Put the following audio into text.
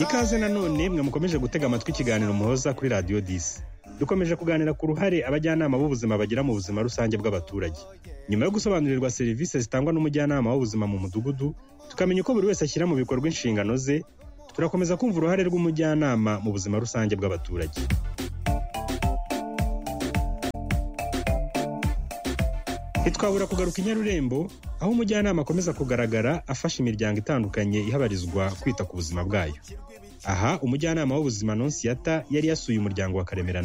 ikaze nanone mwe mukomeje gutega amatwi ikiganiro muhoza kuri radiyo disi dukomeje kuganira ku ruhare abajyanama b'ubuzima bagira mu buzima rusange bw'abaturage nyuma yo gusobanurirwa serivisi zitangwa n'umujyanama w'ubuzima mu mudugudu tukamenya uko buri wese ashyira mu bikorwa inshingano ze turakomeza kumva uruhare rw'umujyanama mu buzima rusange bw'abaturage ntitwabura kugaruka i nyarurembo aho umujyanama akomeza kugaragara afasha imiryango itandukanye ihabarizwa kwita ku buzima bwayo aha umujyanama w'ubuzima nonsiyata yari yasuye umuryango wa karemera